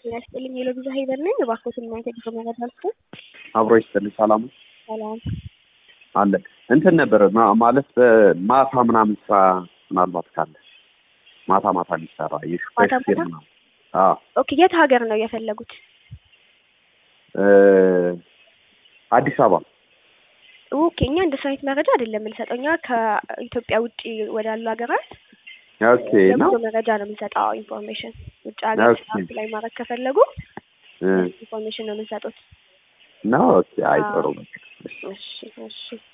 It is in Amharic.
ጤና ይስጥልኝ የሎቢዛ ሄበር ነኝ። እባክዎትን እናንተ ጊዜ መረዳልኩ አብሮ ይስጥልኝ። ሰላም ሰላም አለ እንትን ነበር ማ- ማለት በማታ ምናምን ስራ ምናልባት ካለ ማታ ማታ ሊሰራ የሹፌር ማታ ሹፌር ማታ? ምናምን አዎ ኦኬ የት ሀገር ነው የፈለጉት? እ አዲስ አበባ ኦኬ እኛ እንደሱ አይነት መረጃ አይደለም የምንሰጠው። እኛ ከኢትዮጵያ ውጭ ወዳሉ ሀገራት ኦኬ ነው የጉዞ መረጃ ነው የምንሰጠው። ኢንፎርሜሽን ውጭ ሀገር ኦኬ። ስራ ላይ ማድረግ ከፈለጉ እ ኢንፎርሜሽን ነው የምንሰጡት። ነው ኦኬ አይ አዎ። ጥሩ በቃ እሺ እሺ እሺ